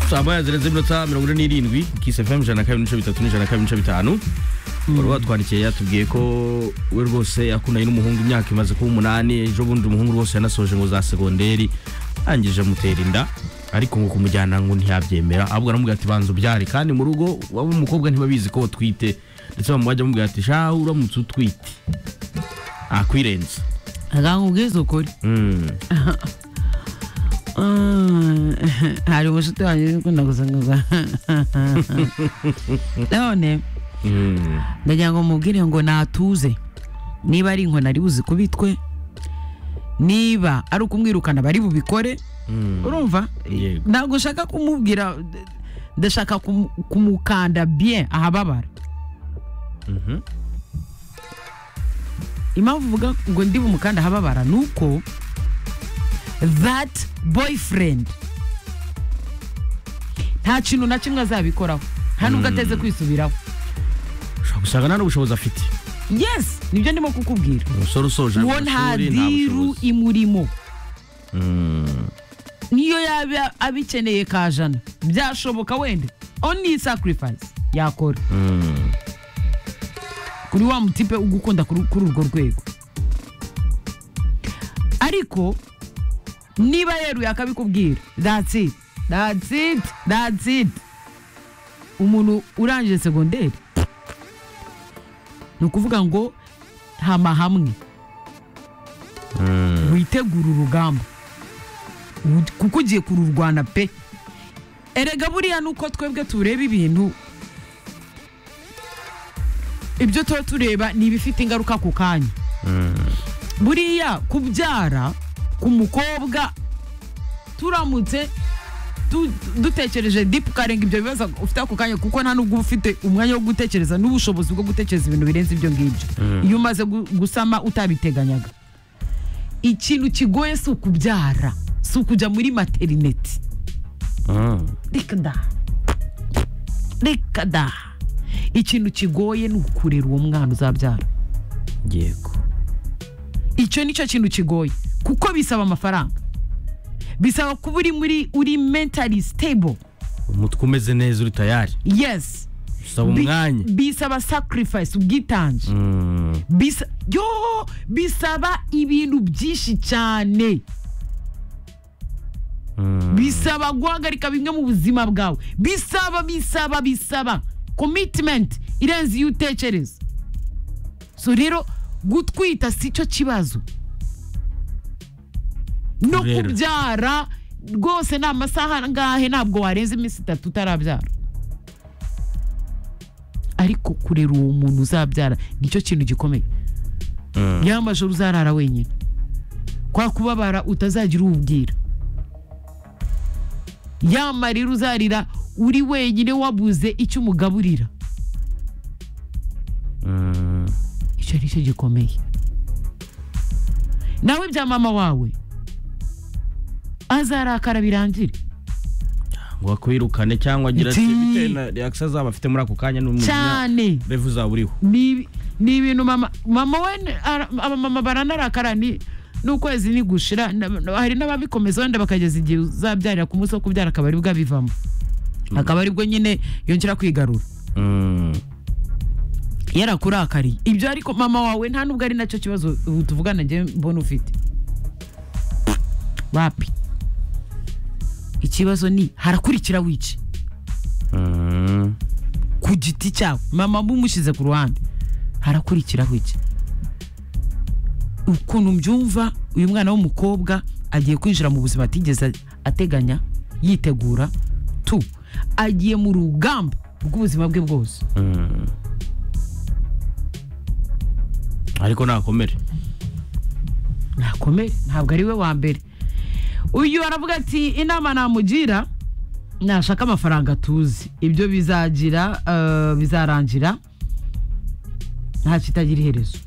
twabaye zirenze iminota mirongo ine n'irindwi kisi fm ijana na kabiri n'ibice bitatu n'ijana na kabiri n'ibice bitanu wari watwandikiye yatubwiye ko we rwose yakundanye n'umuhungu imyaka imaze kuba umunani ejo bundi umuhungu rwose yanasoje ngo za segonderi arangije amutera inda ariko ngo kumujyana ngo ntiyabyemera ahubwo aramubwira ati banza ubyare kandi mu rugo waba umukobwa ntibabizi ko utwite ndetse bamubajya bamubwira ati shaho uramutse utwite akwirenza akangubwiza ukuri Mm. Mm. hari umushuti wanjye ukunda gusanguza none Mm. ndagira ngo mubwire ngo natuze niba ari inkoni ari buzi kubitwe niba ari ukumwirukana bari bubikore Mm. urumva Yego. ntabwo nshaka kumubwira d- ndashaka kumu- kumukanda bien ahababara Mhm. impamvu uvuga ngo ndi bumukanda ahababara ni uko that boyfriend nta kintu na kimwe azabikoraho nta nubwo ateze kwisubiraho ushobora gusanga nta n'ubushobozi afite yes nibyo ndimo kukubwira umusore usoje uwo nta amashuri nta diru bushobozi imurimo Mm. niyo yaba abikeneye ka jana byashoboka wenda only sacrifice yakora Mm. kuri wa mutipe ugukunda kuri kuri urwo rwego ariko niba yeruye akabikubwira that's it that's it that's it umuntu urangije segonderi ni ukuvuga ngo hama hamwe Mm. witegura urugamba U- kuko ugiye kururwana pe erega buriya nuko twebwe tureba ibintu ibyo tuba tureba ni ibifite ingaruka ku kanya buriya kubyara ku mukobwa turamutse tu- dutekereje dipu ukarenga ibyo bibazo ufite ako kanya kuko nta nubwo uba ufite umwanya wo gutekereza n'ubushobozi bwo gutekereza ibintu birenze ibyo ngibyo iyo umaze gu- gusama utabiteganyaga ikintu kigoye si ukubyara si ukujya muri materineti Mm. reka da reka da ikintu kigoye ni ukurera uwo mwana uzabyara yego icyo ni cyo kintu kigoye kuko bisaba amafaranga bisaba kuba uri muri uri mentally stable umutwe umeze neza uri tayari yes usaba Bi- umwanya bisaba sacrifice ubwitange Mm. bisa yo bisaba ibintu byinshi cyane Mm. bisaba guhagarika bimwe mu buzima bwawe bisaba bisaba bisaba commitment irenze iyo utekereza so rero gutwita si cyo kibazo no Rero. kubyara rwose ni amasaha angahe ntabwo warenza iminsi itatu utarabyara ariko kurera uwo muntu uzabyara nicyo kintu gikomeye Mm. ya majoro uzarara wenyine kwa kubabara utazagira uwubwira ya marira uzarira uri wenyine wabuze icyo umugaburira Mm. icyo ni cyo gikomeye nawe bya mama wawe azarakara birangire ngo akwirukane cyangwa agira ati Iti. bitewe na reaction azaba afite muri ako kanya n'umujinya cyane revu uzaba uriho ni ni ibintu mama mama we ni- ara- abamama baranarakara ni n'ukwezi ni gushira na- na- hari n'ababikomeza wenda bakageza igihe uzabyarira ku munsi wo kubyara akaba ari bwo abivamo akaba ari bwo nyine yongera kwigarura yarakurakariye ibyo ariko mama wawe nta nubwo ari nacyo kibazo ubu tuvugana njye mbona ufite wapi ikibazo ni harakurikira wice ku giti cyawe mama mumushyize ku ruhande harakurikiraho iki ukuntu mbyumva uyu mwana w'umukobwa agiye kwinjira mu buzima atigeze ateganya yitegura tu agiye mu rugamba rw'ubuzima bwe bwose ariko nakomere nakomere ntabwo ari we wa mbere uyu aravuga ati inama namugira nashaka amafaranga tuzi ibyo bizagira eh, bizarangira nta kitagira iherezo